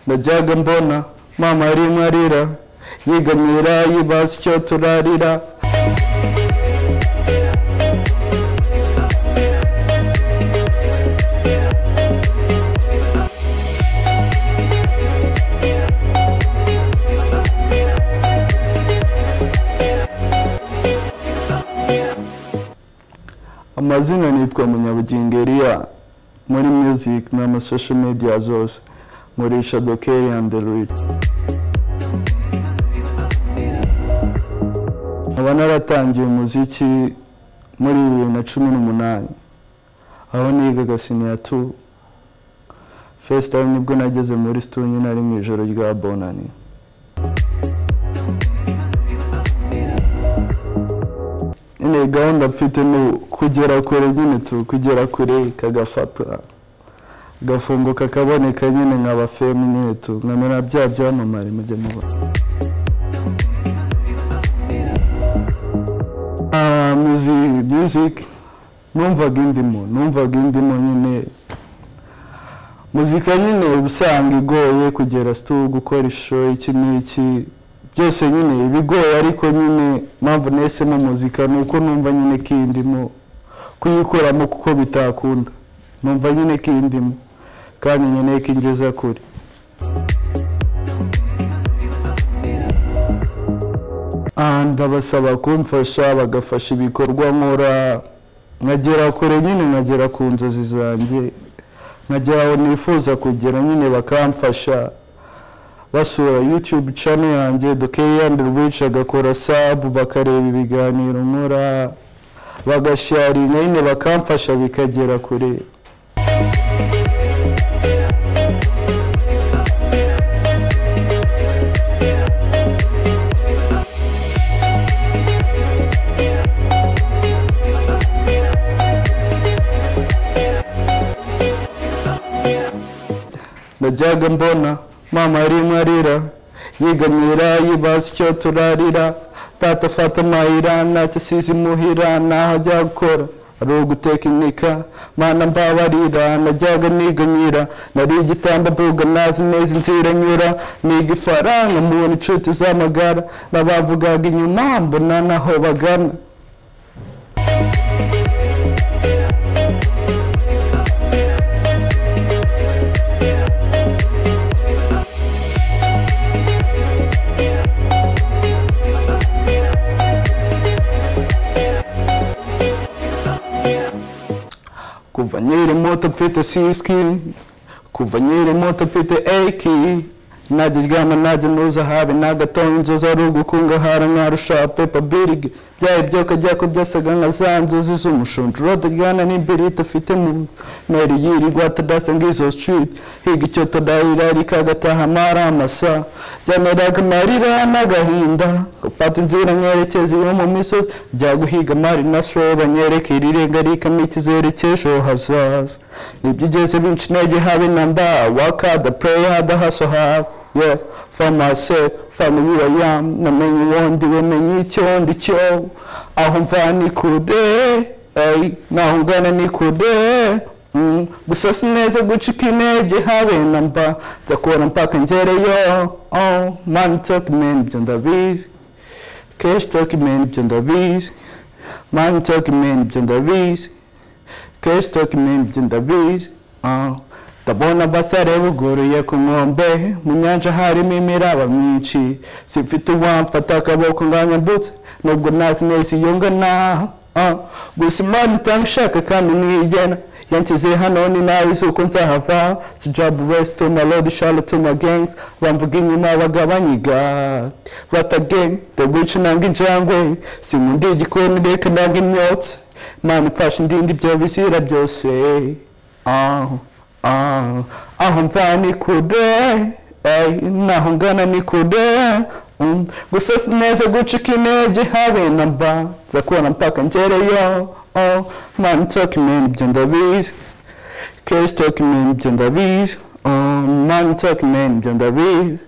najyaga mbona mama yarimo arira yegamira yibaza icyo turarira amazina nitwa munyabugingo Elia muri music n'ama social media zose nkoresha dokeri andi ruwiri nkaba naratangiye umuziki muri bibiri na cumi n'umunani aho nigaga siniyatu fesita nibwo nageze muri situnye nari mu ijoro rya bonani nyine gahunda mfite ni kugera kure nyine tu kugera kure kagafata gafungo kakaboneka nyine nkaba femu nyine tu nkamera bya byamamare mujye mubona Ah, muzi- music numvaga indimo numvaga indimo nyine muzika nyine uba usanga igoye kugera situ gukora ishusho iki n'iki byose nyine ibigoye ariko nyine mpamvu nahisemo muzika ni uko numva nyine ko iyi ndimo kuyikoramo kuko bitakunda numva nyine ko iyi ndimo kandi nkeneye ko ingeza kure Ah, ndabasaba kumfasha bagafasha ibikorwa nkora nkagera kure nyine nkagera ku nzozi zanjye nkagera aho nifuza kugera nyine bakamfasha basura youtube channel yanjye dokeyandi rwica agakora sub bakareba ibiganiro nkora bagasharinga nyine bakamfasha bikagera kure najyaga mbona mama yarimo arira yegamira yibaza icyo turarira tata fata amahira ntacyo asize imuhira ntaho ajya gukora ari ugutekinika mana mbabarira najyaga niganyira nari igitanda mbuga nazi neza inzira nyura niga ifaranga mubona inshuti z'amagara n'abavugaga inyuma mbona naho bagana kuva nkiri muto mfite siski kuva nkiri muto mfite eki najya ryama najya ntuza habe nagatonda inzozi ari ugukungahara nkarusha pepa birigi byaye byoka byako byasaga nka za nzozi z'umushonjoro ryana n'imbirita afite mu meri yiri rwatadasa ng'izo street higa icyo todahira rikagataha amara amasa byaneraga amarira n'agahinda gufata inzira nkerekeza yo mu misozi bya guhiga amari na soro banyereke irirenga rikamo ikizere cy'ejo hazaza nibyo ugeze binshi intege habe na mba waka the prayer the hustle have yeah for myself family who I am namenye uwo ndi we menye icyo ndi cyo aho mva ni kure hey, naho ngana ni kure Mm, gusa si neza gucika intege habe na mba nzakora mpaka ngereyo oh, mani toki meni ibyo ndabizi keshi toki meni ibyo ndabizi mani toki meni ibyo ndabizi keshi toki meni ibyo ndabizi ah. ndabona basare buguruye ku nkombe mu nyanja harimo imiraba myinshi simfite uwamfata akaboko nganyambutse nubwo ntazi neza iyo ngana ah. gusa imana itanga ishaka kandi niyigena yanshyize hano ni nawe uzi uko nzahava si job west to my lord charlotte to my gangs bamvuga inyuma bagabanyiga rata game the witch nanga injangwe sinkunda igikoni reka nanga imyotsi mana mfashe indindi byo bizira byose ah, ah, aho mva ni kure eh, naho ngana ni kure Mm. gusa sineza gucika intege habe na mba nza kubona mpaka ngereyo oh, man talking man ibyo ndabizi case talking man ibyo ndabizi oh, man talking man ibyo ndabizi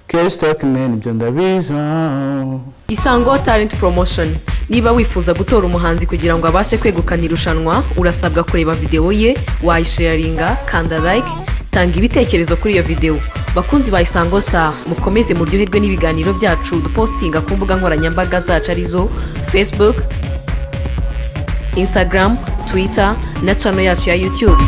case talking man ibyo ndabizi oh. isango talent promotion niba wifuza gutora umuhanzi kugira ngo abashe kwegukana irushanwa urasabwa kureba videwo ye wayisharinga kanda like tanga ibitekerezo kuri iyo videwo bakunzi ba isango star mukomeze muryoherwe n'ibiganiro byacu dupostinga ku mbuga nkoranyambaga zacu arizo facebook instagram twitter na channel yacu ya youtube